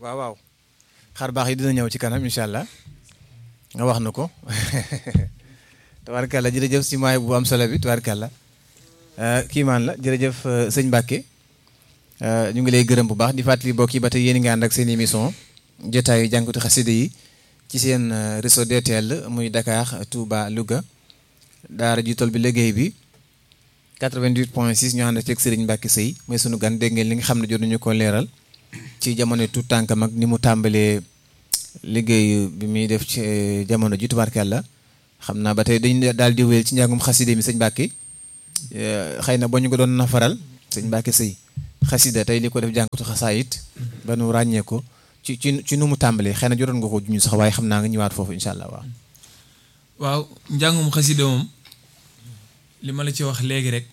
waaw waaw xar baax yi dina ñëw ci kanam incha allah nga wax na ko tubaarkàlla jërëjëf si maay bu am solo bi tubaarkàlla kii maan la jërëjëf sëñ Mbacke ñu ngi lay gërëm bu baax di fàttali mbokk yi ba tey yéen ngi ànd ak seen émission jotaayu jànkatu xasida yi ci seen réseau DTL muy Dakar Touba Louga daara ji tool bi liggéey bi 88 point 6 ñu ànd ak Serigne Mbacke Seye mooy sunu gan dégg ngeen li nga xam ne jot nañu ko leeral ci jamono tout tànkam ak ni mu tàmbalee liggéey bi muy def ci jamono ji tubaarkàlla xam naa ba tey dañu daal di wéyal ci njàngum xasida mi sëñ Mbacke xëy na boo ñu ko doon nafaral sëñ Mbacke Seye xasida tey li ko def jànkatu xasaayit ba nu ràññee ko ci ci ci nu mu tàmbalee xëy na jotoon nga ko juñu sax waaye xam naa nga ñëwaat foofu incha allah waaw. waaw njàngum xasida moom li ma la ci wax léegi rek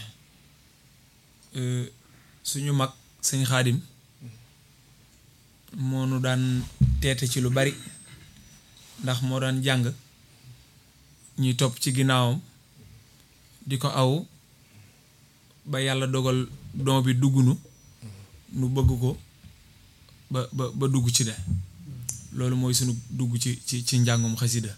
suñu mag sëñ xaadim moo nu daan teete ci lu bari ndax moo daan jàng ñuy topp ci ginnaawam di ko aw ba yàlla dogal don bi dugg nu nu bëgg ko ba ba ba dugg ci de loolu mooy sunu dugg ci ci ci njàngum xasida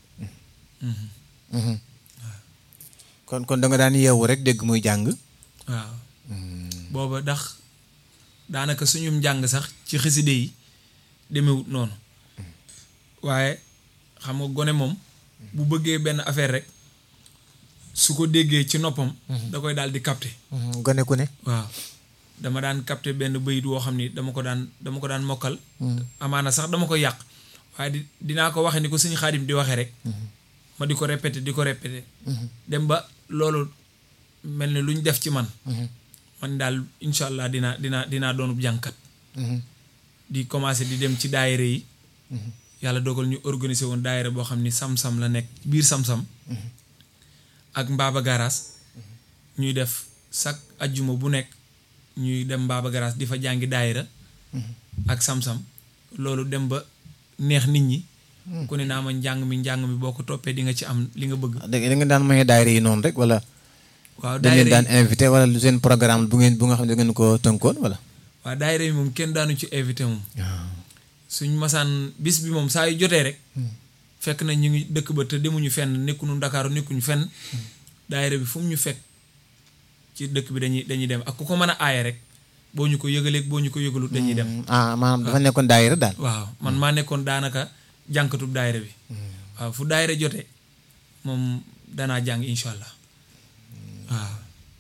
kon kon da nga daan yeewu rek dégg muy jàng. waaw booba ndax daanaka suñum njàng sax ci xaside yi demewut noonu waaye xam nga gone moom bu bëggee benn affaire rek su ko déggee ci noppam da koy daal di capter gone ku ne. waaw dama daan capter benn bayit woo xam ni dama ko daan dama ko daan mokkal amaana sax dama koy yàq waaye di dinaa ko waxe ni ko suñu xaadim di waxee rek ma di ko répété di ko répété dem ba loolu mel ni lu ñu def ci man man daal incha allah dinaa dinaa dinaa doonub jànkat di commencé di dem ci daayira yi yàlla dogal ñu organiser woon daayira boo xam ni sam-sam la nekk biir sam-sam ak mbaaba garaas ñuy def chaque ajjuma bu nekk ñuy dem mbaaba garaas di fa jàngi daayira ak sam-sam loolu dem ba neex nit ñi ku ne naa ma njàng mi njàng mi boo ko toppee di nga ci am li nga bëgg da nga daan maye daayira yi noonu rek wala. waaw dañ leen daayira daan invité wala lu seen programme bu ngeen bu nga xam ne da ngeen ko tënkoon wala. waaw daayira yi moom kenn daanu ci invité moom suñ masaan bis bi moom saa yu jotee rek fekk na ñu ngi dëkk ba te demuñu fenn nekkuñu Ndakaaru nekkuñu fenn daayira bi fu mu ñu fekk ci dëkk bi dañuy dañuy dem ak ku ko mën a aaye rek boo ñu ko yëgaleeg boo ñu ko yëgalut dañuy dem ah maanaam dafa nekkoon daayira daal. waaw man maa nekkoon daanaka jànkatub daayira bi waaw fu daayira jotee moom danaa jàng incha allah waaw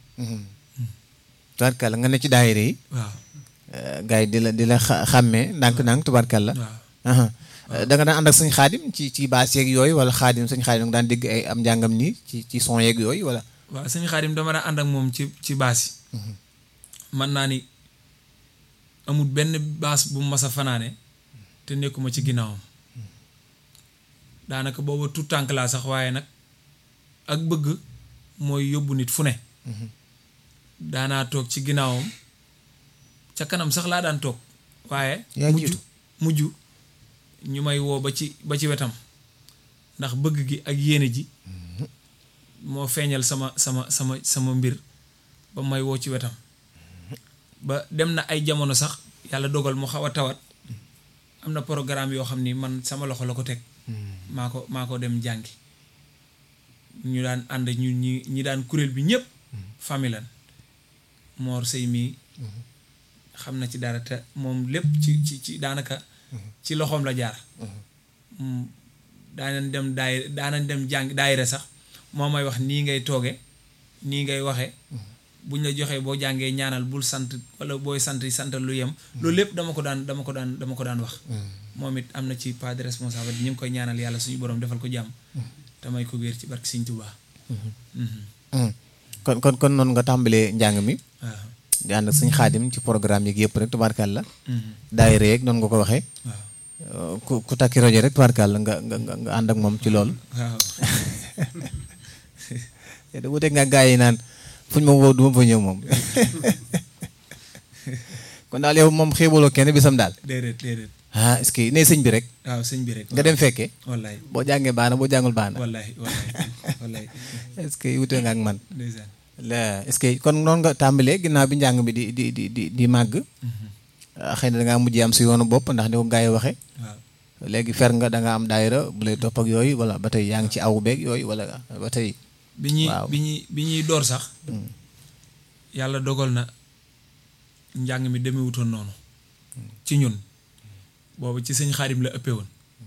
tubaarkàlla nga ne ci daayira yi. waaw gars yi di la di la xa xàmmee ndànk-ndànk tubaarkàlla. waaw da nga daan ànd ak sëñ xaadim ci ci baas yeeg yooyu wala xaadim sëñ xaadim nga daan dégg ay am njàngam nii ci ci son yeeg yooyu wala. waaw sëñ Xaadim dama daan ànd ak moom ci ci baas yi man naa ni amul benn baas bu mas a fanaane te nekkuma ci ginnaawam daanaka booba tout tànk laa sax waaye nag ak bëgg mooy yóbbu nit fu ne daanaa toog ci ginnaawam ca kanam sax laa daan toog waaye yaa mujj jiitu. mujj ñu may woo ba ci ba ci wetam ndax bëgg gi ak yéene ji moo feeñal sama sama sama sama mbir ba may woo ci wetam ba dem na ay jamono sax yàlla dogal mu xaw a tawat am na programme yoo xam ni man sama loxo la ko teg maa ko maa ko dem jàngi ñu daan ànd ñu ñi ñi daan kuréel bi ñëpp famille lan moor sëy mii xam na ci dara te moom lépp ci ci ci daanaka ci loxoom la jaar Mm, daanañ dem daay daanañ dem jàng daayira sax moo may wax nii ngay tooge nii ngay waxe buñ la joxee boo jàngee ñaanal bul sant wala booy sant santal lu yem loolu lépp dama ko daan dama ko daan dama ko daan wax moom it am na ci pas de responsable ñu ngi koy ñaanal yàlla suñu borom defal ko jàmm te may ko wér ci barke Sëñ Tuubaa Mhm. kon kon kon noonu nga tàmbalee njàng mi waaw di ànd ak sëñ xaadim ci programme yeeg yëpp rek tubaarkàlla Mhm. daayira yeeg noonu nga ko waxee waaw ku ku takki rajo rek tubaarkàlla nga nga nga nga ànd ak moom ci loolu. waaw te da wuteeg nga gaa yi naan fuñ ma woo du ma fa ñëw moom kon daal yow moom xeebaloo kenn bisam daal. déedéet déedéet ah est-ce que nee sëñ bi rek waaw sëñ bi rek nga dem fekkee wallaay boo jàngee baana boo jàngul baana wallaay wallaay wallaay est-ce que wute nga ak man. ndeysaan la est-ce que kon noonu nga tàmbalee ginnaaw bi njàng bi di di di di di màgg. ah, xëy na da ngaa mujjee am si yoonu bopp ndax ni ko gars yi waxee waaw léegi fer nga da nga am daayira bu lay topp ak yooyu wala ba tey yaa ngi ci awu beeg yooyu wala ba tey bi ñuy Waaw. bi ñuy bi ñuy door sax yàlla dogal na njàng mi demewutoon noonu ci ñun boobu ci sëñ xaadim la ëppee woon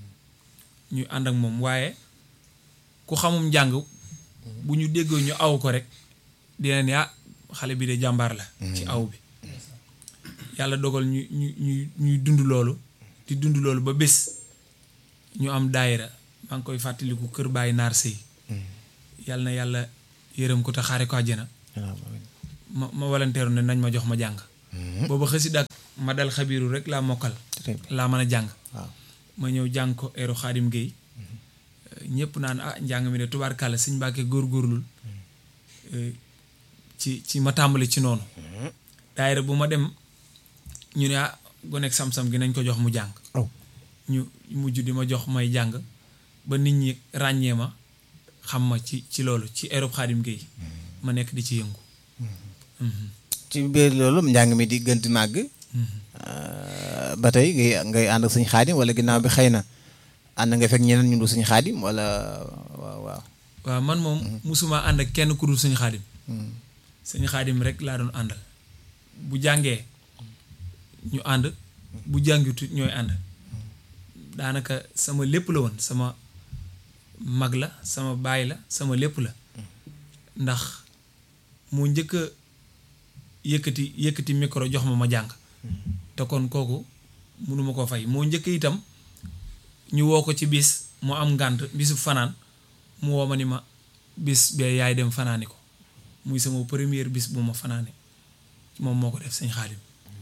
ñu ànd ak moom waaye ku xamum njàng bu ñu déggoo ñu aw ko rek dina ne ah xale bi de jàmbaar la ci aw bi yàlla dogal ñu ñu ñu ñuy dund loolu di dund loolu ba bés ñu am daayira maa ngi koy fàttaliku kër bàyyi naar sëy yàlla na yàlla yërëm ko te xaare ko àjjana ma ma volontaire ne nañ ma jox ma jàng booba xësid ak ma dal xabiiru rek laa mokkal Très bien. laa mën a jàng waaw ma ñëw jàng ko eeru xaadim géey ñëpp naan ah njàng mi de tubaarkàlla sëñ Mbàkke góorgóorlul eh, ci ci ma tàmbali ci noonu daayira bu ma dem ñu ne ah gonek sam-sam gi nañ ko jox mu jàng aw ñu mujj di ma jox may jàng ba nit ñi ràññee ma xam ma ci ci loolu ci eeru xaadim géey ma nekk di ci yëngu Mhm. ci biir loolu njàng mi di gën di màgg Mhm. ah, ba tey ngay ngay ànd ak suñu xaadim wala ginnaaw bi xëy na ànd nga fekk ñeneen ñu du suñu xaadim wala waaw waaw waaw man moom musuma ànd ak kenn ku dul suñu xaadim Hmm. suñu xaadim rek laa doon àndal bu jàngee ñu ànd bu jàngitu ñooy ànd daanaka sama lépp la woon sama mag la sama baay la sama lépp la ndax mu njëkk a yëkkati yëkkati micro jox ma ma jàng te kon kooku mënuma koo fay moo njëkk itam ñu woo ko ci bis mu am ngànt bisu fanaan mu woo ma ni ma bis bee yaay dem fanaani ko muy sama première bis bu ma fanaane moom moo ko def sëñ xaadim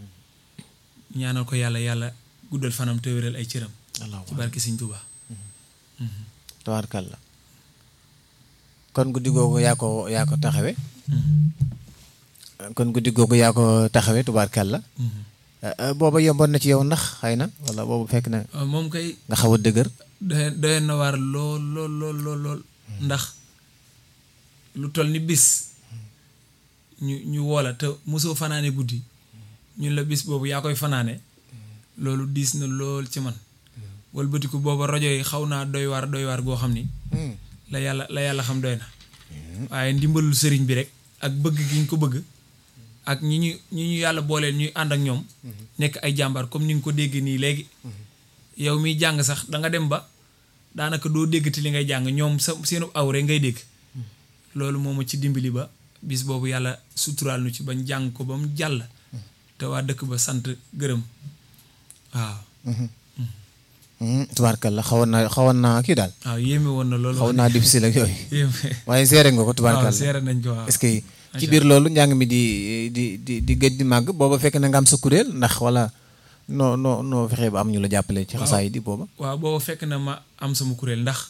ñaanal ko yàlla yàlla guddal fanam te wéral ay cëram ci barki sëñ Tuubaa tabaarkalla kon guddi googu yaa ko yaa ko taxawe kon guddi googu yaa ko taxawe tubaarkalla Ah, ah, booba yomboon na ci yow ndax xëy na wala boobu fekk na waaw moom kay nga xaw a dëgër doy doyoon na waar lool lool lool lool lool ndax lu toll ni bis ñu ñu woola te mosoo fanaane guddi ñun la bis boobu yaa koy fanaane loolu diis na lool ci man walbatiku booba rajo yi xaw naa doy waar doy waar goo xam ni la yàlla la yàlla xam doy na waaye ndimbalul sëriñ bi rek ak bëgg gi ñu ko bëgg ak ñi ñu ñi ñu yàlla booleel ñuy ànd ak ñoom nekk ay jàmbaar comme ni nga ko déggee nii léegi yow miy jàng sax da nga dem ba daanaka doo déggati li ngay jàng ñoom sa seenu aw rek ngay dégg loolu moo ma ci dimbali ba bis boobu yàlla suturaal nu ci bañ jàng ko ba mu jàll te waa dëkk ba sant gërëm waaw tubaarkalla xawoon naa xawoon naa kii daal waaw yéeme woon na loolu xawoon naa difficile ak yooyu yéeme waaye seere nga ko waaw tubaarkalla seere nañ ko waaw est-ce que ci biir loolu njàng mi di di di di gëj di màgg booba fekk na nga am sa kuréel ndax wala noo noo noo fexee ba am ñu la jàppale ci xasaay di booba waaw booba fekk na ma am sama kuréel ndax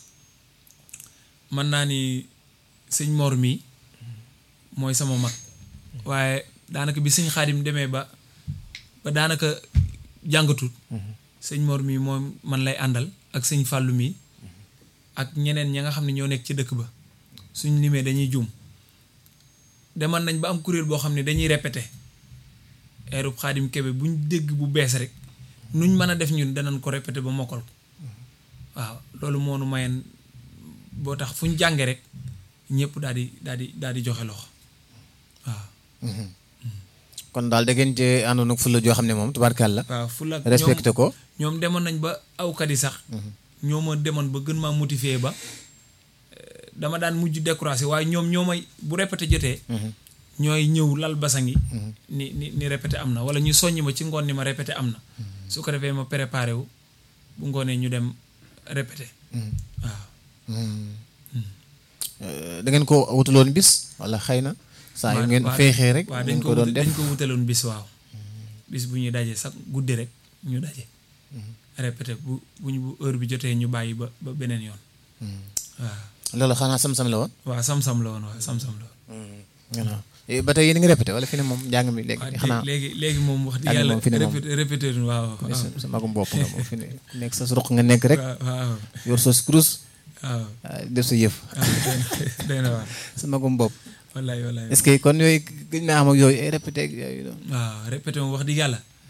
mën naa ni sëñ Mor mii mooy sama mag waaye daanaka bi sëñ Xaadim demee ba ba daanaka jàngatut sëñ Mor mii moom man lay àndal ak sëñ Fàllu mii ak ñeneen ña nga xam ne ñoo nekk ci dëkk ba suñ limee dañuy juum demal nañ ba am kuréel boo xam ne dañuy répété eerub Xaadim Kebe buñ dégg bu bees rek nuñ mën a def ñun danañ ko répété ba mokkal ko waaw loolu moo nu mayen boo tax fu ñu jànge rek ñëpp daal di daal di daal di joxe loxo waaw. kon daal da ngeen cee àndoon ak fulla joo xam ne moom tubaarkalla waaw fulla ak respecté ko ñoom demoon nañ ba awkat yi sax. ñoo ma demoon ba gën maa motiver ba eh, dama daan mujj découragé waaye ñoom ñoo may bu répété jotee. ñooy ñëw lal basang yi. ni ni ni répété am na wala ñu soññ ma ci ngoon ni ma répété am na. su ko defee ma préparé wu bu ngoonee ñu dem répété. waaw. da ngeen ko wutaloon bis wala xëy na saa yu ngeen waaw feexee rek waaw ngeen dañ ko doon wut- def dañ ko wutaloon bis waaw bis bu ñuy daje sax guddi rek ñu daje répété bu bu ñu bu heure bi jotee ñu bàyyi ba ba beneen yoon waaw loolu xanaa sam-sam la woon waaw sam-sam la woon waaw sam-sam la woon waaw Eh, ba tey yéen a ngi répété wala fi ne moom njàng mi léegi waaw xanaa léegi léegi moom wax Ak dëgg yàlla moom fi ne moom. répété répété waaw waaw sa sa magum bopp nga moom fi ne nekk sa ruq nga nekk rek waaw waaw yor sa kurus waaw ah, def sa yëf waaw doy na waar sa magum bopp wallaay wallaay est-ce que kon yooyu gëj naa am ak yooyu ay répété ak yooyu doon waaw répété moom wax dëgg yàlla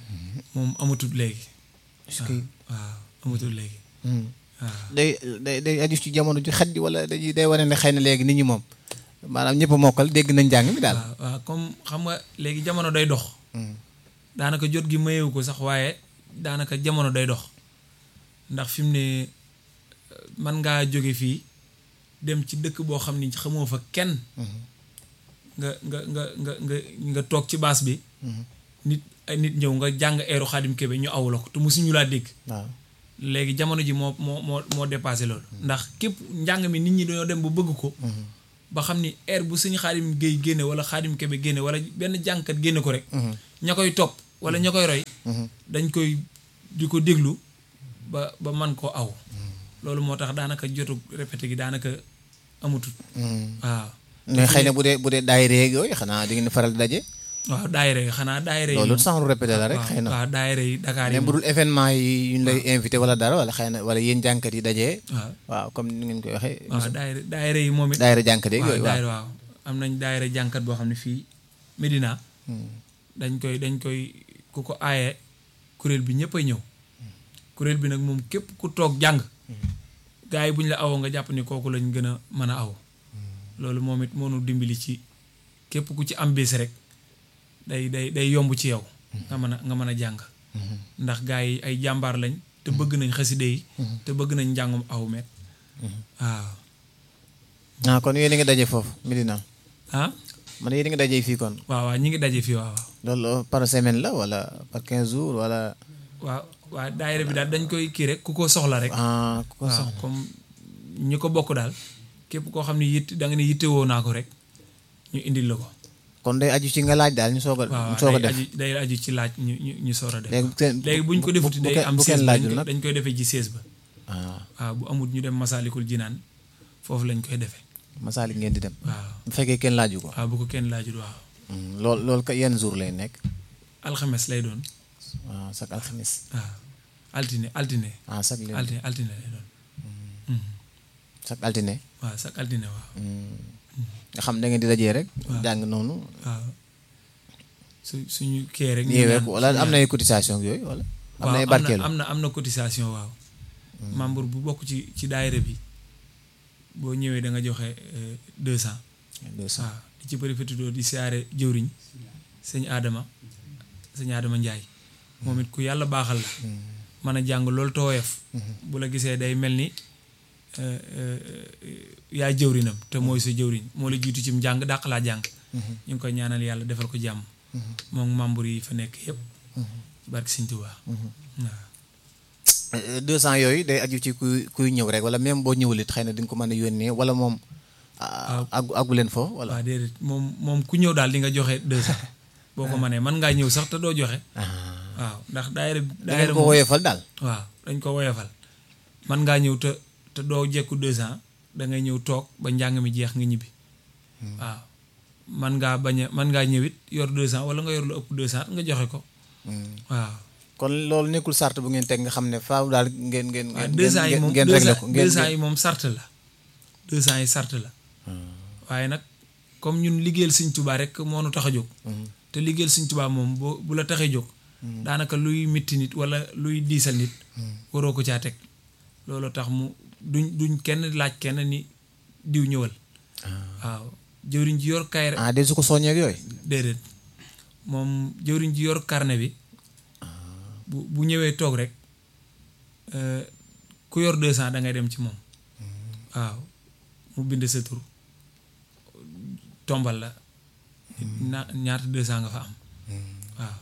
moom amatul léegi est-ce que waaw amatul léegi Hmm. waaw day day day aju ci jamono ju xet ji wala day day wane ne xëy na léegi nit ñi moom maanaam ñëpp a mokkal dégg nañ njàng mi daal. waaw waaw comme xam nga léegi jamono day dox Hmm. daanaka jot gi mayewu ko sax waaye daanaka jamono day dox ndax fi mu ne man ngaa jóge fii dem ci dëkk boo xam ni xamoo fa kenn nga nga nga nga nga nga toog ci baas bi nit ay nit ñëw nga jàng eeru xaadim kebe ñu aw la ko te mosuñu laa dégg waaw léegi jamono ji moo moo moo moo dépassé loolu ndax képp njàng mi nit ñi dañoo dem ba bëgg ko ba xam ni air bu suñu xaadim géey génne wala xaadim kebe génne wala benn jàngkat génne ko rek ña koy topp wala ña koy roy dañ koy di ko déglu ba ba man koo aw loolu moo tax daanaka jotu répété gi daanaka amatul waaw mais xëy na bu dee bu dee daayira yeeg yooyu xanaa di ngeen faral di daje. waaw daayira yi xanaa daayira yi loolu moom- sans répété la rek waaw, xëy na. waaw daayira yi Dakar yi même bu dul événement yi ñu lay invité wala dara wala xëy na wala yéen jànkat yi dajee. waaw waaw comme ni ngeen koy waxee. waaw daayira daayira yi moom it daayira jànkat yeeg waaw yooyu waaw. daayira waaw am nañ daayira jànkat boo xam ne fii Medina dañ koy dañ koy ku ko aaye kuréel bi ñëpp ay ñëw kuréel bi nag moom képp ku toog jàng gars yi bu ñu la awoo nga jàpp ni kooku lañ gën a mën a aw loolu moom it moonu dimbali ci képp ku ci am bés rek day day day yomb ci yow nga mën a nga mën a jàng ndax gars yi ay jàmbaar lañ te bëgg nañ xaside yi te bëgg nañ njàngum aw met waaw ah kon yéen a ngi daje foofu Medina ah man yéen a ngi daje fii kon. waaw waaw ñi ngi daje fii waaw waaw loolu par semaine la wala par 15 jours wala. waaw waaw daayira bi daal dañ koy kii rek ku ko soxla rek ah ku ko waaw soxla. comme ñi ko bokk daal képp koo xam ne yitt da nga ne yittewoo naa ko rek ñu indil la ko kon day aju ci nga laaj daal ñu soog a. waaw ñu soog a day def aju day aju ci laaj ñu ñu ñu soor a def léegi seen léegi buñ ko defuti bu day kenn- am bu seize kenn ba laajul dañ nag. koy- dañ koy defee ci seize ba ah waaw bu amut ñu dem masaalikul jinaan foofu lañ koy defee masaalik ngeen di dem. waaw bu fekkee kenn laaju ko. waaw bu ko kenn laajut waaw loolu loolu ka yenn jour lay nekk. alxames lay doon waaw chaque alxamis. waaw altine altine ah chaque lundi altine altine lay doon Mhm. chaque altine. waaw chaque altine waaw nga xam da ngeen di dajee rek. Waaw. jàng noonu. waaw su suñu kee rek ñu ñëwee ñaan- ko wala am na ay cotisation ak yooyu wala. am na ay waaw barkeelu am na am na cotisation waaw membre bu bokk ci ci daayira bi boo ñëwee da nga joxe deux cent deux cent. waaw di ci profité di siyaare jëwriñ sëñ Adama sëñ Adama Njaay moom it ku yàlla baaxal la mën a jàng loolu tooyef bu la gisee day mel ni euh, euh, yaay jëwriñam te mooy sa jëwriñ moo la jiitu ci njàng dàq laa jàng ñu ngi koy ñaanal yàlla defal ko jàmm moom membre yi fa nekk yëpp barke sëñ Tuubaa waaw deux cent yooyu day aju ci kuy kuy ñëw rek wala même boo ñëwul it xëy na di nga ko mën a yónnee wala moom. ah, àggu àggu leen foofu wala. waaw déedéet moom moom ku ñëw daal di nga joxe deux cent boo ko mënee mën ngaa ñëw sax te doo joxe ah waaw ndax daayira da ngeen daayira ko moom woyofal daal. waaw dañ ko woyofal mën ngaa ñëw te te doo jekku deux cent da ngay ñëw toog ba njàng mi jeex nga ñibbi waaw mën ngaa bañ a mën ngaa ñëwit yor deux cent wala nga yor lu ëpp deux cent nga joxe ko waaw kon loolu nekkul sart bu ngeen teg nga xam ne faaw daal ngeen ngeen. waaw ngeen deux cent yi ngeen moom ngeen deux réglé cent ko ngeen deux cent yi moom sart la deux cent yi sart la waaye nag comme ñun liggéeyal Sëñ Tuubaa rek moo nu tax a jóg te liggéeyal Sëñ Tuubaa moom boo bu la taxee jóg daanaka luy mitti nit wala luy diisal nit waroo ko caa teg loolu tax mu duñ duñ kenn laaj kenn ni diw ñëwal waaw jëwriñ ji yor kayre ah de su ko soññee ak yooyu. déedéet moom jëwriñ ji yor carnet bi bu bu ñëwee toog rek euh, ku yor deux cent da ngay dem ci moom waaw mu bind sa tur tombal la na ñaata deux cent nga fa am waaw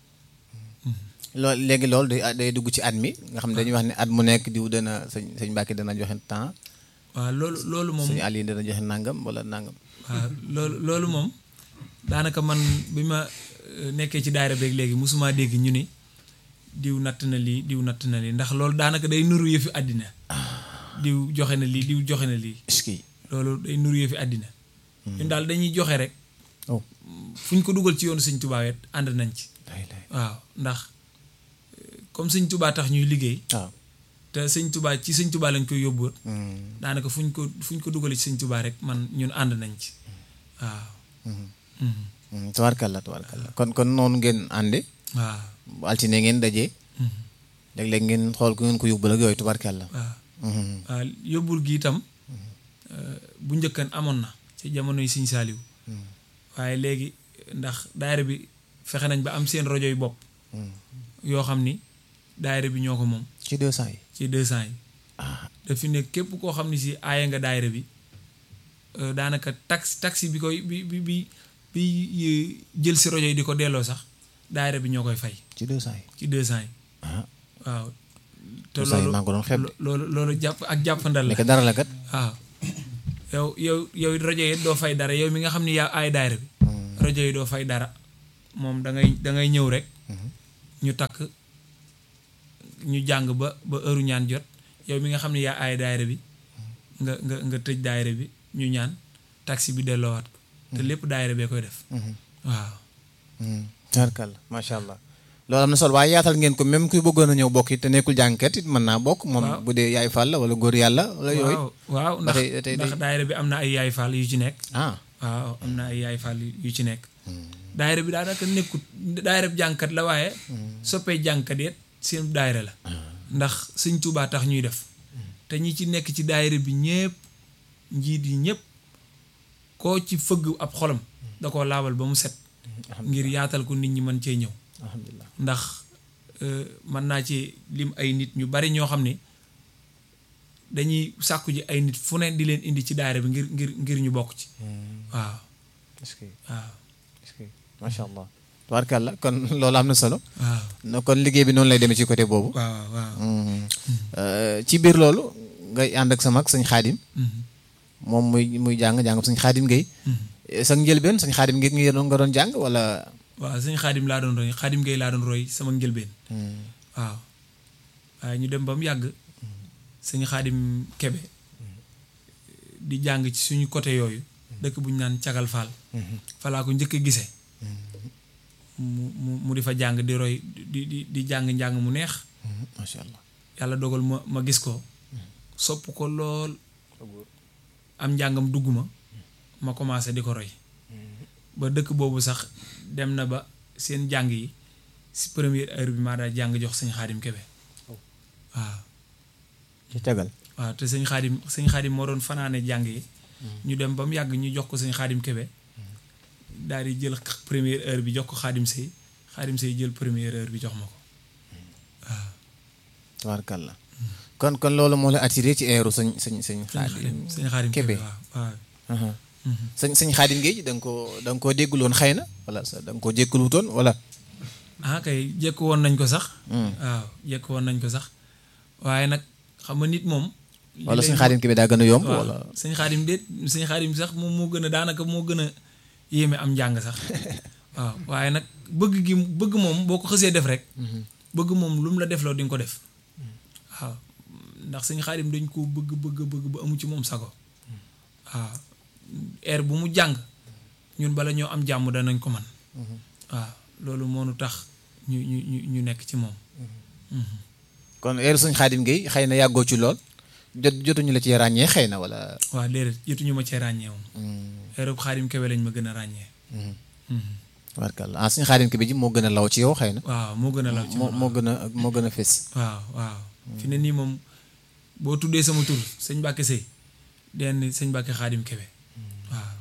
loolu léegi loolu day day dugg ci at mi nga xam ne dañuy wax ne at mu nekk diw dana sëñ sëñ Mbàkke dana joxe temps waaw loolu loolu moom sëñ Aliou dana joxe nangam wala nangam. waaw loolu loolu moom daanaka man bi ma euh, nekkee ci daayira beeg léegi mosuma dégg ñu ni diw natt na lii diw natt na lii ndax loolu daanaka day nuru yëfi àddina diw joxe na lii diw joxe na lii est-ce que. loolu day nuru yëfi àddina ñun daal dañuy joxe rek oh. fu ñu ko dugal ci yoonu sëñ Tubaa wet ànd nañ ci day day waaw ndax euh, comme sëñ Tubaa tax ñuy liggéey waaw. te sëñ Tubaa ci sëñ Tubaa lañ koy yóbbu Hmm. daanaka fu ñu ko fu ñu ko dugalee ci sëñ Tubaa rek man ñun ànd nañ ci waaw Mhm. Hmm, tabarkalla tabarkalla kon kon noonu ngeen ànde waaw bu altine ngeen dajee léeg-léeg ngeen xool ku ngeen ko yóbbul ak yooyu tubarkàlla waaw waaw yóbbul gi itam bu njëkkan amoon na ci jamono yi Sëñ Saaliw waaye léegi ndax daayira bi fexe nañ ba am seen rajo yu bopp yoo xam ni daayira bi ñoo ko moom ci deux cent yi ci deux cent yi dafi ne képp koo xam ne si aaye nga daayira bi daanaka taxi taxi bi koy bi bi bi bi jël si rajo yi di ko delloo sax daayira bi ñoo koy fay ci deux cent yi ci deux cent yi ah waaw te deux cent yi loolu maa ngi ko doon xeeb de. loolu loolu jàpp ak jàppandal la nekk dara la kat waaw yow yow yow rajo yi doo fay dara yow mi nga xam ni yaa ay daayira bi rajo yi doo fay dara moom da ngay da ngay ñëw rek ñu takk ñu jàng ba ba heure ñaan jot yow mi nga xam ne yaa ay daayira bi nga nga nga tëj daayira bi ñu ñaan taxi bi delloowaat ko te lépp daayira bee koy def waaw tubarkàlla macha allah loolu am na solo waaye yaatal ngeen ko même kuy bëggoon a ñëw bokk it te nekkul jàngkat it mën naa bokk moom Waaw. bu dee yaay fàll la wala góor yàlla wala yooyu waaw waaw ba ndax tey- tey- ndax tey- daayira bi am na ay yaay faal yu ci nekk ah waaw am na ay yaay faal yu ci nekk daayira bi daanaka nekkut daayira bi jàngkat la waaye soppee jàngkat yet seen daayira la ndax sëñ Tuubaa tax ñuy def te ñi ci nekk ci daayira bi ñépp njiit yi ñépp koo ci fëgg ab xolam da koo laabal ba mu set ngir yaatal ko nit ñi mën cee ñëw alhamdulilah ndax euh, mën naa ci lim ay nit ñu bari ñoo xam ne dañuy sàkku ji ay nit fu ne di leen indi ci daayira bi ngir ngir ngir ñu bokk ci waaw est-ce que waaw est-ce que macha allah tubarkàlla kon loolu am na solo waaw no kon liggéey bi noonu lay demee ci côté boobu waaw waaw Euh, ci biir loolu ngay ànd ak sa mag sëñ xaadim Mhm. moom muy muy jàng jàng sëñ xaadim ngay sa njëlbeen sëñ xaadim ngay nga doon nga doon jàng wala waaw sëñ xaadim laa doon roy xaadim ngay laa doon roy sama njëlbeen waaw waaye ñu dem ba mu yàgg sëñ xaadim kebe di jàng ci suñu côté yooyu dëkk bu ñu naan cagal faal falaa ko njëkk a gisee mu mu mu di fa jàng di roy di di di jàng njàng mu neex macha allah yàlla dogal ma ma gis ko sopp ko lool am njàngam dugg ma ma commencé di ko roy ba dëkk boobu sax dem na ba seen jàng yi si première heure bi maa daal jàng jox sëñ xaadim kebe waaw ci cagal waaw te sëñ xaadim sëñ xaadim moo doon fanaane jàng yi ñu dem ba mu yàgg ñu jox ko sëñ xaadim kebe daal di jël première heure bi jox ko xaadim sëy xaadim sëy jël première heure bi jox ma ko waaw tabaarkalla kon kon loolu moo la attiré ci eeru sëñ sëñ sëñ sëñ xaadim xaadim sëñ xaadim Kebe. kebe waaw waaw aha sëñ sëñ xaadim géej da nga koo da nga koo dégguloon xëy na wala sa da nga koo jékkaluutoon wala ah kay jekk woon nañ ko sax waaw jekk woon nañ ko sax waaye nag xam nga nit moom li wala lay- sëñ xaadim ki bi daa gën a yomb waaw wala sëñ xaadim déet sëñ xaadim sax moom moo gën a daanaka moo gën a yéeme am njàng sax waaw waaye nag bëgg gi bëgg moom boo ko xësee def rek bëgg moom lu mu la defloo di nga ko def waaw ndax sëñ xaadim dañ ko bëgg bëgg bëgg ba amu ci moom sago waaw air bu mu jàng ñun bala ñoo am jàmm danañ ko man waaw loolu moo nu tax ñu ñu ñu ñu nekk ci moom kon eeru sëñ xaadim géej xëy na yàggoo ci lool jot jotuñu la ci ràññee xëy na wala waaw déedéet jotuñu ma cee ràññee moom airub xaadim kebe lañ ma gën a ràññee tabaarkalla ah sëñ xaadim ki bi ji moo gën a law ci yow xëy na waaw moo gën a law ci moo man moo gën a moo gën a fés waaw waaw fi ne nii moom boo tuddee sama tur sëñ Mbàkke Sëy den sëñ Mbàkke Xaadim Kebe waaw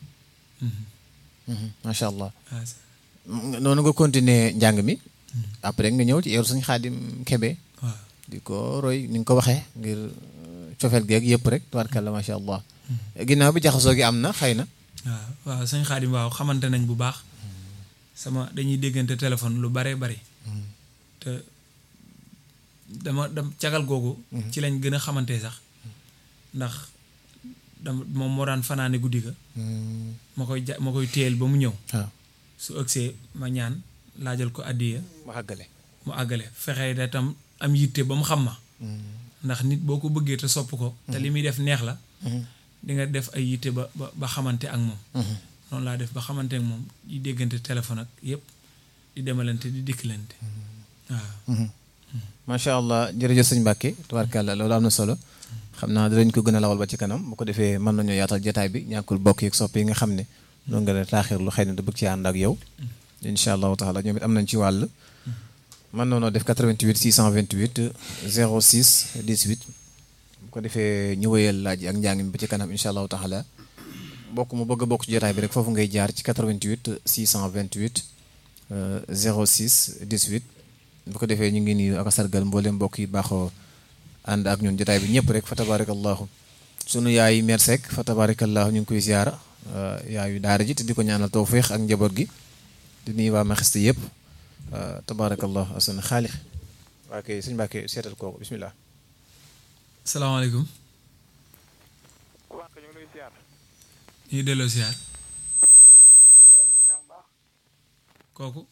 macha allah waaw noonu nga continuer njàng mi après nga ñëw ci eeru sëñ xaadim kebe waaw di ko roy ni nga ko waxee ngir euh, cofeel geeg yëpp rek tabaarkalla macha allah ginnaaw bi jaxasoo gi am na xëy na waaw waaw sëñ Xaadim waaw xamante nañ bu baax sama dañuy déggante téléphone lu bare bari te dama dam cagal googu ci lañ gën a xamante sax ndax dama moom moo daan fanaane guddi ga ma koy ja ma koy téyel ba mu ñëw waaw su ëgsee ma ñaan laajal ko addiya ma àggale mu àggale fexe da tam am yitte ba mu xam ma ndax nit boo ko bëggee te sopp ko te li muy def neex la di nga def ay yitte ba ba ba xamante ak moom noonu laa def ba xamante ak moom di déggante téléphone ak yépp di demalante di dikkilante waaw macha allah jërëjëf sëñ Mbàkke tabaarkalla loolu am na solo xam naa dinañ ko gën a lawal ba ci kanam bu ko defee mën nañoo yaatal jotaay bi ñàkkul bokk yeeg sopp yi nga xam ne noonu nga ne taaxir lu xëy na da bëgg ci ànd ak yow incha allahu taala ñoom it am nañ ci wàll man noonu def 88 628 06 18 bu ko defee ñu wëyal laaj yi ak njàng mi ba ci kanam incha allahu taala bokk mu bëgg a bokk ci jotaay bi rek foofu ngay jaar ci 88 628 06 18 bu ko defee ñu ngi nii ak a sargal mboolem mbokk yi baaxoo ànd ak ñun jotaay bi ñëpp rek fa tabarakallahu sunu yaay mer Seck fa tabarakallahu ñu ngi koy ziara yaayu daara ji te di ko ñaanal tawfiix ak njaboot gi di nuyu waa Maxiste yëpp tabarakallahu asan xaalix waa kay sëñ Mbàkke seetal kooku bismillah salaamaaleykum ñu ngi delloo siyaar kooku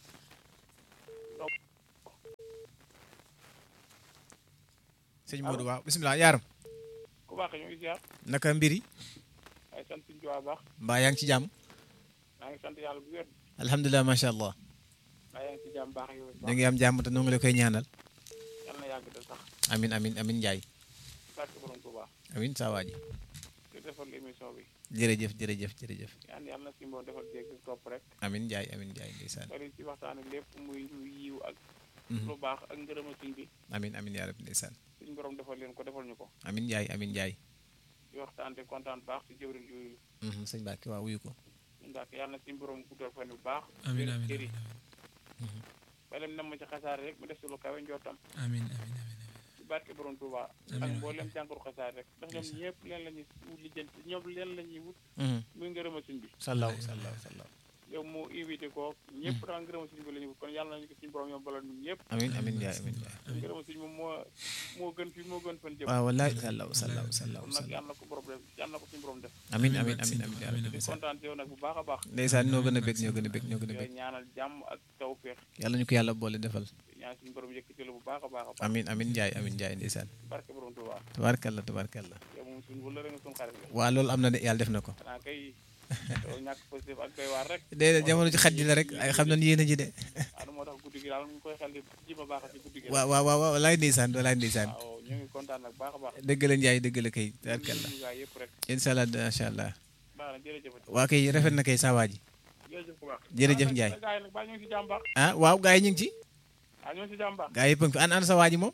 sëñ Modou waaw bismillah yaaram ku baax ñu ngi ziar naka mbiri ay sant suñu jiwaa baax mbaa yaa ngi ci jàmm maa ngi sant yàlla bu wér alhamdulilah macha allah maa yaa ngi ci jàmm baax yow ñu ngi am jàmm te noo ngi la koy ñaanal yal na yàgg de sax amin amin amin njaay barke borom Tuubaa amin saa waa ji di defal émission bi jërëjëf jërëjëf jërëjëf ñaan yàlla na si mboon defal dégg topp rek amin njaay amin njaay ndeysaan bari ci waxtaane lépp muy lu yiw ak lu baax ak ngërëma suñ bi amin amin yaa rabbi ndeysaan suñ borom defal leen ko defal ñu ko amin njaay amin njaay di waxtaan te kontaan baax ci jëwriñ yooyu Mhm, sëñ Mbàkke waaw wuyu ko ndax yàlla na suñ borom guddal fan bu baax amin wér amin cëri amin balem nam ma ci xasaar rek mu def si lu kawe njottam amin amin amin ci barke borom Tuubaa Amiin. ak mboolem jànkoor xasaar rek ndax ñoom ñëpp leen la ñuy wut lijjanti ñoom leen la ñuy wut Mhm, muy ngërëma suñ bi sallaw sallaw sallaw yow moo invité ko ñëpp daal ngërëma suñ bi la ñu wut kon yàlla nañu ko suñu borom ñoom balal ñun ñëpp amin amin njaay amin njaay ngërëma suñ moom moo moo gën fi moo gën fan jëm waaw wallaay sallaw sallaw sallaw kon nag sallaw yàlla na ko borom def yàlla na ko suñu borom def amin Amiin amin barke amin sëñ amin Tuubaa, yaa rabbi amiin, ndeysaan kontaan ci yow nag bu baax a baax ndeysaan ñoo gën a bég ñoo gën a bég ñoo gën a yooyu bég ñaanal jàmm ak tawféex yàlla ñu ko yàlla boole defal ñaan suñu borom yëkkati la bu baax a baax a baax amin amin njaay amin njaay ndeysaan barke borom Tuubaa tabaarkalla tabaarkalla yow moom suñu wëllëre nga suñu xarit la waa loolu am na de yàlla def na ko xanaa kay yow ñàkk positif ak doy waar rek déedéet jamono ci xaj ji la rek ay xam nañ yéen a ji de waaw moo tax guddi gi daal ñu koy xel di ji ma baax ci guddi gi waaw waaw waaw walaay ndeysaan walaay ndeysaan waaw ñu ngi kontaan nag baax a baax dëgg la njaay dëgg la kay tabaarkalla ñu gaa yëpp rek incha allah macha allah baax na jërëjëf waa kay rafet na kay saa waa ji jërëjëf ku baax Jërëjëf Ndiaye. gaa yi nag baa ñu ngi si jàmm baax ah waaw gaa yi ñu ngi ci ah ñu ngi si jàmm baax gaa yëpp a ngi fi an an sa waa ji moom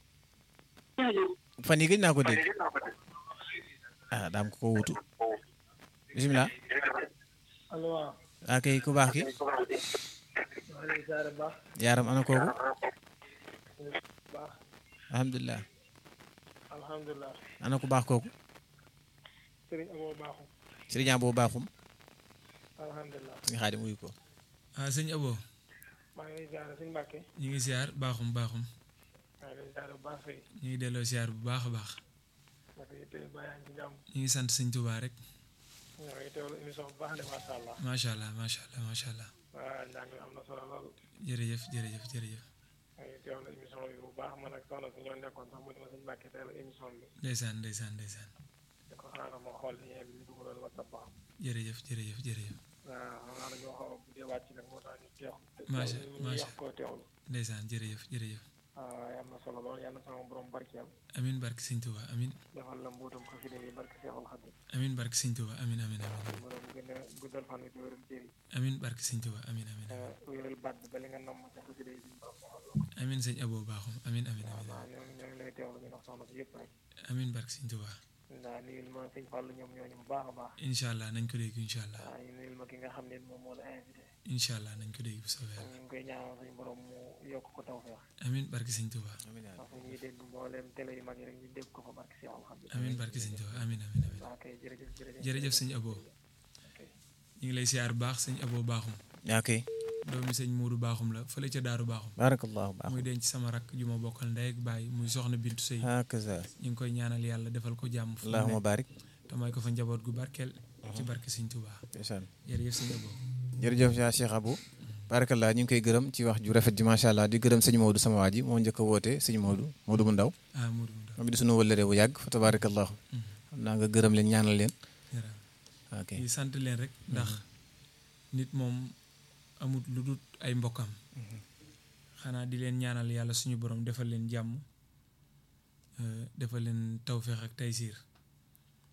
fan yi gëj naa ko dégg ah daam ko ko wutu bisimilah allo waaw waa kay ku baax ki maa ngi lay ziare bu baax yaaram ana kooku baax alhamdulilah alhamdulilah ana ku baax kooku sëriñ amoo baaxu sëriñ boobu baaxum alhamdulilah suñu xaadim wuyu ko ah sëñ Abo maa ngi lay ziare suñu mbàkke ñu ngi siyaar baaxum baaxum maa ngi lay ziare bu baax fay ñu ngi delloo siyaar bu baax a baax naka yitte baa yaa ngi ci jàmm ñu ngi sant sëñ Tuubaa rek ñoo ngi teewlu émission bu baax de macha allah macha allah macha allah macha allah waa njàng mi am na solo lool jërëjëf jërëjëf jërëjëf maa ngi teewlu émission bi bu baax man ak soxna si ñoo nekkoon sax mu ne ma suñu mbàkke teewlu émission bi ndeysaan ndeysaan ndeysaan di ko xaaral ma xool lien bi ñu dugaloon whatsapp ba jërëjëf jërëjëf jërëjëf waaw xam naa dañoo xaw a buddee wàcc nag moo tax ñu teew Macha- ñu macha- wax koo teewlu ndeysaan jërëjëf jërëjëf waaw am na solo lool yàlla na sama borom barkeel amin barke sëñ Tuubaa amin defal la mbuutum xasida yi barke Seexul Xadim amin barke sëñ Tuubaa amin amin amin borom gën a guddal fan wi te wéral cër yi amin barke sëñ Tuubaa amin amin te wéral baat bi ba li nga namm ci xasida yi suñu borom defal la ko. amin sëñ Abo baaxum amin amin amin waaw ñoo ngi ñoo ngi lay teewlu ñu wax soxna si yëpp rek amin barke sëñ Tuubaa ndaa nuyul ma sëñ Fallou ñoom ñooñu bu baax a baax incha allah nañ ko dégg incha allah waaw ñu nuyul ma ki nga xam ne moom moo la invité incha allah nañ ko dégg bu soobee yàlla ñu ngi koy ñaanal suñu borom mu yokk ko tawfeex amin barke sëñ Tuubaa ndax fu ñuy dégg mbooleem télé yu mag yi rek ñu dégg ko fa barke Seexul Xadim amin barke sëñ Tuubaa amin amin amin waaw kay jërëjëf jërëjëf jërëjëf sëñ Abo ñu ngi lay siyaar bu baax sëñ Abo baaxum yaa kay doomi sëñ Muudu baaxum la fële ca daaru baaxum barakallahu baax muy denc sama rakk ju ma bokkal ndey ak baay muy soxna Bintu Sëy hakaza ñu ngi koy ñaanal yàlla defal ko jàmm fu mu allahuma nekk barik te may ko fa njaboot gu barkeel ci barke sëñ Tuubaa ndeysaan jërëjëf sëñ Abo jërëjëf yaa Cheikh Abou barakallah ñu ngi koy gërëm ci wax ju rafet ji macha allah di gërëm sëñ Maodo sama waa ji moo njëkk a woote sëñ Maodo Maodo mu ndaw ah Muudu mu ndaw moom it di sunu wëllëree bu yàgg fa tabarakallahu xam naa nga gërëm leen ñaanal leen jërëjëf ok di sant leen rek ndax nit moom amut lu dul ay mbokkam xanaa di leen ñaanal yàlla suñu borom defal leen jàmm euh, defal leen tawféex ak taysiir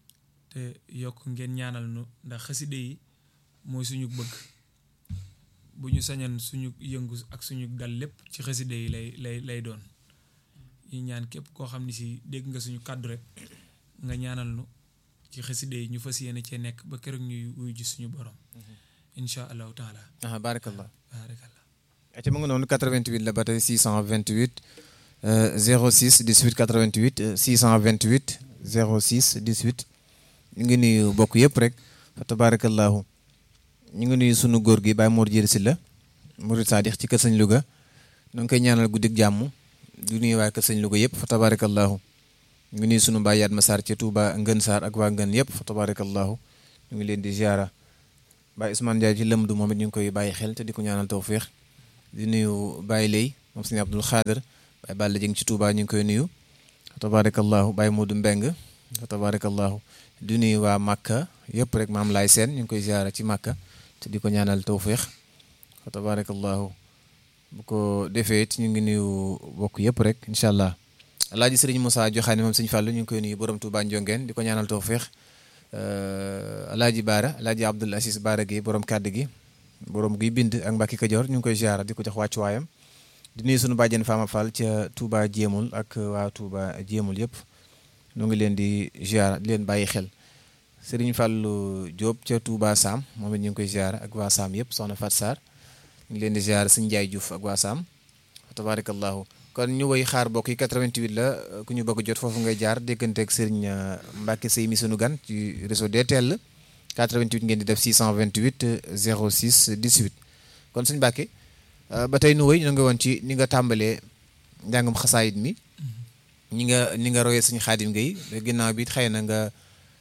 te yokk ngeen ñaanal nu ndax xaside yi mooy suñu bëgg bu ñu sañan suñu yëngu ak suñu dal lépp ci xaside yi lay lay lay doon ñu ñaan képp koo xam ne si dégg nga suñu kàddu rek nga ñaanal nu ci xaside yi ñu fas yéene cee nekk ba keroog ñuy wuyu ji suñu borom incha allahu taala ah barakallah baarakallah ati mu ngi noonu 88 la ba tey 628 euh, 06 18 88 euh, 628 06 18 ñu ngi nuyu bokk yëpp rek fa tabarakallahu ñu ngi nuyu sunu góor gi Baye Mor Jëri Silla Murid Sadix ci kër sëñ Louga ñu ngi koy ñaanal guddik jàmm du nuyu waa kër sëñ Louga yëpp fa tabarakallahu ñu ngi nuyu sunu Baye Yatma Sarr ca Touba Ngën Sarr ak waa Ngën yëpp fa tabarakallahu ñu ngi leen di ziara Baye Ousmane Ndiaye ci lëmdu moom it ñu ngi koy bàyyi xel te di ko ñaanal tawfiix di nuyu Baye Lay moom sëñ Abdul Xaadir Baye Balla Jëng ci Touba ñu ngi koy nuyu tabarakallahu Baye Modou Mbeng tabarakallahu di nuyu waa Màkka yëpp rek maam laay seen ñu ngi koy ziara ci Màkka te di ko ñaanal tawfiix tabarakallahu bu ko defee it ñu ngi nuyu bokk yëpp rek incha allah alaaji sëriñ Moussa Joxaane moom sëñ Fàllu ñu ngi koy nuyu borom Touba Njongeen di ko ñaanal tawfiix alaaji Baara alaaji Abdul Asis Baara gi borom kàddu gi borom guy bind ak Mbàkke Kajoor ñu ngi koy ziara di ko jox wàccuwaayam di nuyu sunu bàjjen Fama Fall ca Touba Jéemul ak waa Touba Jéemul yëpp ñu ngi leen di ziara di leen bàyyi xel Serigne Fallou Diop ca Touba Sam moom it ñu ngi koy ziara ak waa Sam yëpp soxna Fat Sarr ñu ngi leen di ziara Sëñ Njaay Diouf ak waa Sam tabarakallahu kon ñu woy xaar bokk yi 88 la ku ñu bëgg jot foofu ngay jaar dégganteeg Serigne Mbacke Sey mi sunu gan ci réseau DTL 88 ngeen di def 628 06 18 kon suñu Mbacke ba tey nu woy ñu ngi woon ci ni nga tàmbalee njàngum xasaayit mi ñi nga ni nga royee suñu xaadim ngay ginnaaw bi it xëy na nga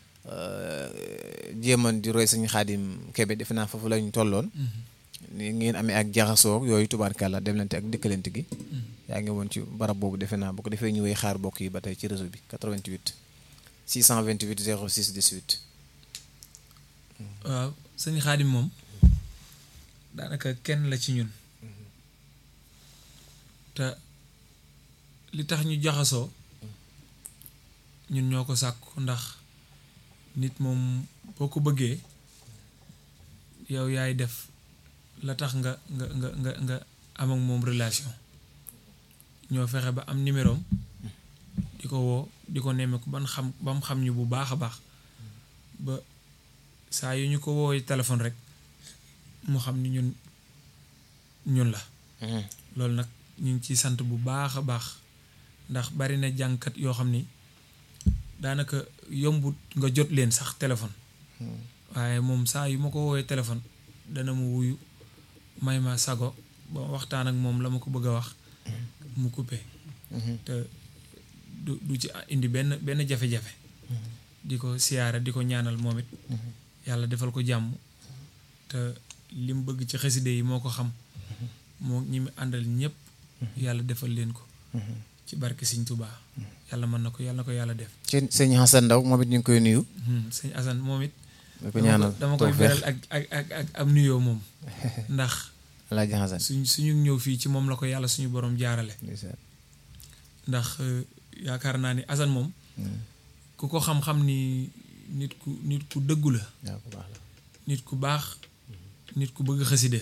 jéeman di roy suñu xaadim kebe defe naa foofu lañu tolloon ni ngeen amee ak jaxasoo yooyu tubaarkàlla demlante ak dëkkalante gi yaa ngi woon ci barab boobu defe naa bu ko defee ñu woy xaar bokk yi ba tey ci réseau bi 88 628 06 18 waaw sëñ xaadim moom daanaka kenn la ci ñun te li tax ñu jaxasoo ñun ñoo ko sàkku ndax nit moom boo ko bëggee yow yaay def la tax nga nga nga nga nga am ak moom relation ñoo fexe ba am numéro am di ko woo di ko nemmeeku ban xam ba mu xam ñu bu baax a baax ba saa yu ñu ko woowee téléphone rek mu xam ni ñun ñun la loolu nag ñu ngi ciy sant bu baax a baax ndax bari na jàngkat yoo xam ni daanaka yombut nga jot leen sax téléphone waaye moom saa yu ma ko woowee téléphone dana mu wuyu may ma sago ba waxtaan ak moom la ma ko bëgg a wax mu coupé te du du ci indi benn benn jafe-jafe di ko siyaara di ko ñaanal moom it yàlla defal ko jàmm te li mu bëgg ci xaside yi moo ko xam moo ñi mu àndal ñëpp yàlla defal leen ko ci barke Sëñ Tuubaa yàlla mën na ko yàlla na ko yàlla def ci sëñ Hassan Ndaw moom it ñu ngi koy nuyu sëñ Assane moom it di ko ñaanal dama koy beral ak ak ak ak am nuyoo moom ndax Alaaji Hassan suñ suñu ñëw fii ci moom la ko yàlla suñu borom jaarale ndax yaakaar naa ni Assane moom ku ko xam-xam ni nit ku nit ku dëggu la nit ku baax nit ku bëgg xaside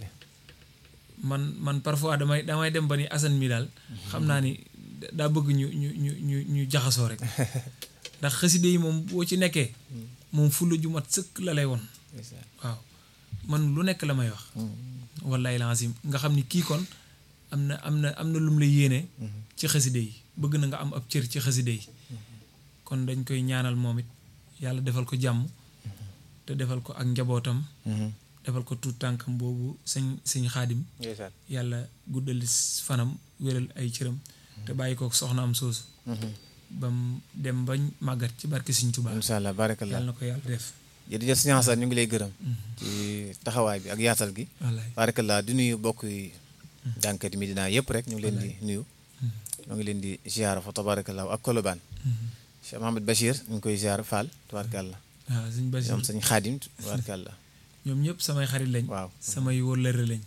man man parfois damay damay dem ba ni Assane mi daal xam naa ni daa bëgg ñu ñu ñu ñu ñu jaxasoo rek ndax xaside yi moom boo ci nekkee moom fulla ju mat sëkk la lay woon waaw man lu nekk la may wax wallaay lazim nga xam ni kii kon am na am na am na lum la yéene ci xaside yi bëgg na nga am ab cër ci xaside yi kon dañ koy ñaanal moom it yàlla defal ko jàmm te defal ko ak njabootam defal ko tuut tànkam boobu sëñ sëñ xaadim yàlla guddal fanam wéral ay cëram te bàyyi ko soxna am soosu bam dem bañ màggat ci barke Sëñ Tuubaa incha allah barakallah yàlla na ko yàlla def jërëjëf sëñ Hassan ñu ngi lay gërëm ci taxawaay bi ak yaatal gi wallaay barakallah di nuyu bokk yi jànkati Medina yëpp rek ñu ngi leen di nuyu ñoo ngi leen di ziara fa tabarakallah ak Kolobaan Cheikh Mohamed Bachir ñu ngi koy ziara Fall tabarakallah waaw sëñ Basi ñoom sëñ Xaadim tabarakallah ñoom ñëpp samay xarit lañ waaw samay wóllëre lañ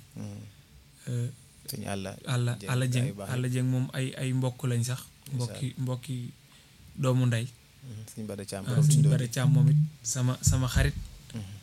sëñ àlla àlla Dieng, àlla jëng ay baax àlla jëng moom ay ay mbokk lañ sax mbokki mbokki doomu ndey sëñ Bada Thiam waaw borom suñu Tindóo bare càmm moom it sama sama xarit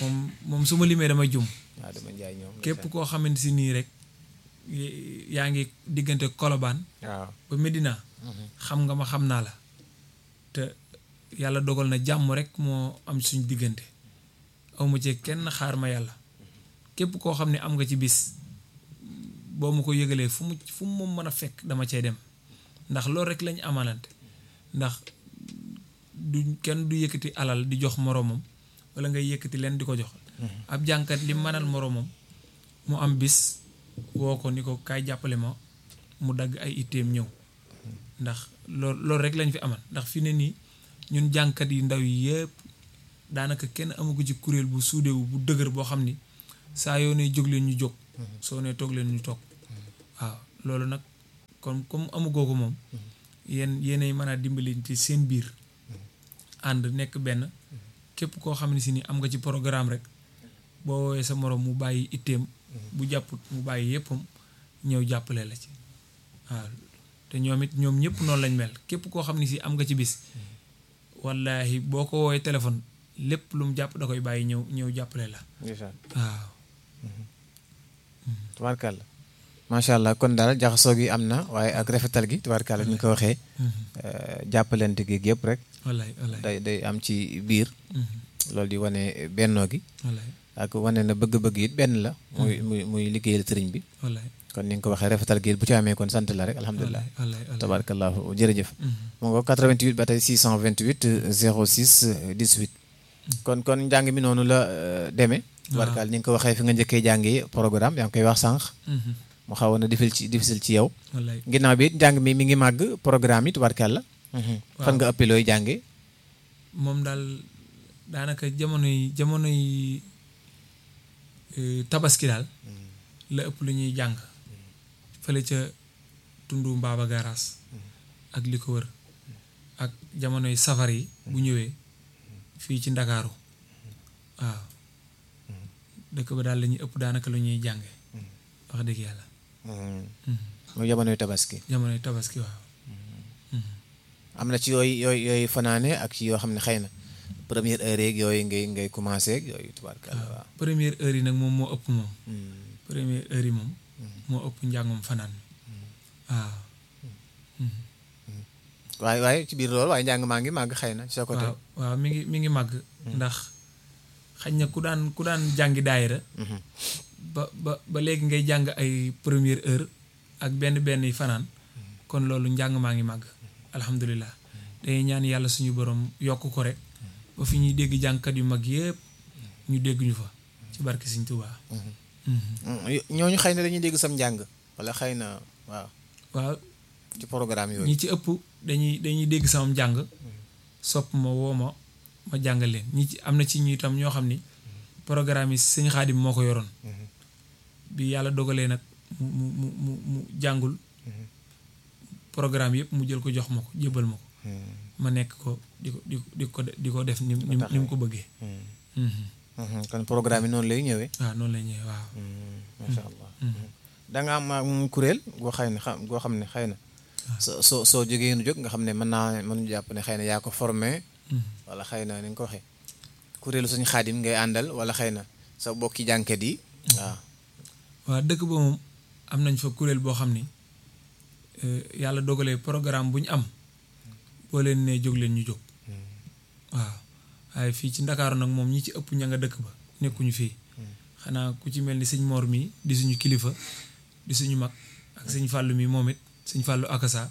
moom moom su ma limee damay jum waaw dama njaay ñoom képp koo xamante si nii rek y- yaa ngi diggante Colobane waaw ba Medina xam nga ma xam naa la te yàlla dogal na jàmm rek moo am suñ diggante awma ci kenn xaar ma yàlla képp koo xam ne am nga ci bis boo ma ko yëgalee fu mu fu mu mën a fekk dama cay dem ndax loolu rek lañu amalante ndax du kenn du yëkkati alal di jox moroomam wala ngay yëkkati leen di ko jox ab jànkat li mënal moroomam mu am bis woo ko ni ko kaay jàppale ma mu dagg ay itteem ñëw ndax lool loolu rek lañ fi amal ndax fi ne nii ñun jànkat yi ndaw yi yëpp daanaka kenn amagu ci kuréel bu suudewu bu dëgër boo xam ni saa yoo ne jóg leen ñu jóg soo ne toog leen ñu toog waaw loolu nag kon comme amugoo ko moom yéen yéenay mën a dimbali ci seen biir ànd nekk benn képp koo xam ne si ni am nga ci programme rek boo woowee sa moroom mu bàyyi itteem bu jàpput mu bàyyi yéppam ñëw jàppale la ci waaw te ñoom it ñoom ñëpp noonu lañ mel képp koo xam ne si am nga ci bis wallahi boo ko woowee téléphone lépp lu mu jàpp da koy bàyyi ñëw ñëw jàppale la ndeysaan waaw tubaarkàlla macha allah kon daal jaxasoo gi am na waaye ak rafetal gi tubaarkàlla ni nga ko waxee jàppalante gi yëpp rek wallaay wallaay day day am ci biir loolu di wane bennoo gi wallaay ak wane na bëgg-bëgg it benn la muy muy muy liggéeyal sëriñ bi wallaay kon ni nga ko waxee rafetal gi bu ci amee kon sant la rek alhamdulilah wallaay wallaay tabaarakallahu jërëjëf mu nga 88 ba tey 628 06 18 kon kon njàng mi noonu la demee tubaarkàlla ni nga ko waxee fi nga njëkkee jàngee programme yaa ngi koy wax sànq mu xawoon na difficile ci difficile ci yow wallaay ginnaaw bi it njàng mi mi ngi màgg programme yi tubaarkàlla fan nga ëppee looy jàngee moom daal daanaka jamono yi jamono yi eh, tabaski daal la ëpp lu ñuy jàng fële ca tundu mbaaba gaaraas ak li ko wër ak jamono yi safar yi bu ñëwee fii ci ndakaaru waaw dëkk ba daal la ñuy ëpp daanaka lu ñuy jànge wax dëgg yàlla mooy jamonoy tabaski jamono yi tabaski waaw am na ci yooyu yooyu yooyu fanaane ak ci yoo xam ne xëy na première heure yeeg yooyu ngay ngay commencé ak yooyu tubaarkàlla waaw première heure yi nag moom moo ëpp moom Hmm. première heure yi moom moo ëpp njàngum fanaan mi waaw waaye waaye ci biir loolu waaye njàng maa ngi màgg xëy na ci sa côté waaw waaw mi ngi mi ngi màgg ndax xañ na ku daan ku daan jàngi daayira Mhm. ba ba ba léegi ngay jàng ay première heure ak benn benn yi fanaan kon loolu njàng maa ngi màgg alhamdulilah dañuy ñaan yàlla suñu borom yokk ko rek ba fi ñuy dégg jàngkat yu mag yëpp ñu dégg ñu fa ci barke Sëñ Tuubaa Mhm. Mm, ñooñu xëy na dañuy dégg sam njàng wala xëy na waaw waaw ci programme yooyu ñi ci ëpp dañuy dañuy dégg sama njàng sopp ma woo ma ma jàngal leen ñi ci am na ci ñu itam ñoo xam ni programme yi sëñ Xaadim moo ko yoroon bi yàlla dogalee nag mu mu mu mu mu jàngul programme yëpp mu jël ko jox ma ko jébbal ma ko ma nekk ko di ko di ko di ko di ko def ni ni ni mu ko bëggee Mhm. Mhm, kon programme yi noonu lay ñëwee waaw noonu lay ñëwee waaw macha allah da nga am am kuréel goo xëy ne xam goo xam ne xëy na soo soo soo jógee nu jóg nga xam ne mën naa mën jàpp ne xëy na yaa ko formé Mhm. wala xëy na ni nga ko waxee kuréelu suñu xaadim ngay àndal wala xëy na sa bokki jànkat yi waaw waaw dëkk ba moom am nañ fa kuréel boo xam ni eh, yàlla dogalee programme bu ñu am boo leen nee jóg leen ñu jóg waaw waaye fii ci ndakaaru nag moom ñi ci ëpp ña nga dëkk ba nekkuñu fii xanaa ku ci mel ni sëñ Mor mii di suñu kilifa di suñu mag ak sëñ Fàllu mi moom it sëñ Fàllu akasa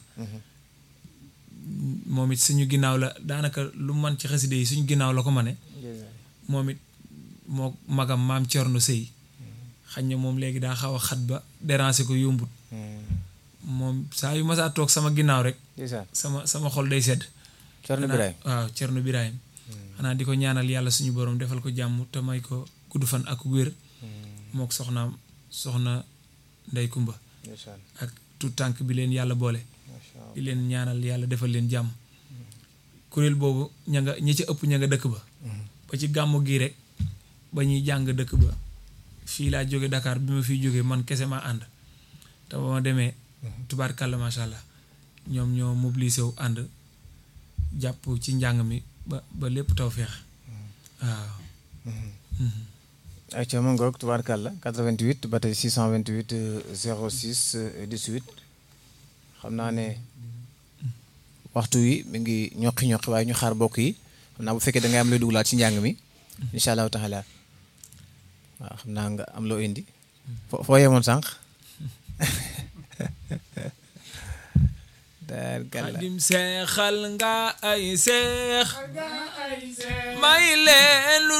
moom it suñu ginnaaw la daanaka lu man ci xaside yi suñu ginnaaw la ko mane moom it moo magam maam Cerno Sëy xañ na moom léegi daa xaw a xat ba déranger ko yombut moom saa yu masaa toog sama ginnaaw rek ndeysaan sama sama xol day sedd Cerno xanaa- Birahim waaw Cerno Birahim xanaa di ko ñaanal yàlla suñu borom defal ko jàmm te may ko gudd fan ak wér mook soxnaam soxna Ndey Kumba ndeysaan ak tout tànk bi leen yàlla boole macha allah di leen ñaanal yàlla defal leen jàmm kuréel boobu ña nga ñi ci ëpp ña nga dëkk ba ba ci gàmmu gii rek ba ñuy jàng dëkk ba fii laa jóge Dakar bi ma fiy jógee man kese maa ànd te ba ma demee tubaarkàlla macha allah ñoom ñoo mobilisé wu ànd jàpp ci njàng mi ba ba lépp taw feex waaw ay ca ma ngoog tubaarkàlla 88 ba tey 628 euh, 06 euh, 18 xam naa ne waxtu wi mi ngi ñoqi ñoqi waaye ñu xaar bokk yi xam naa bu fekkee da ngay am looy dugalaat ci njàng mi incha allahu taala waaw xam naa nga am loo indi fo foo yemoon sànq tubaarkàlla xadim seexal nga ay seex may leen lu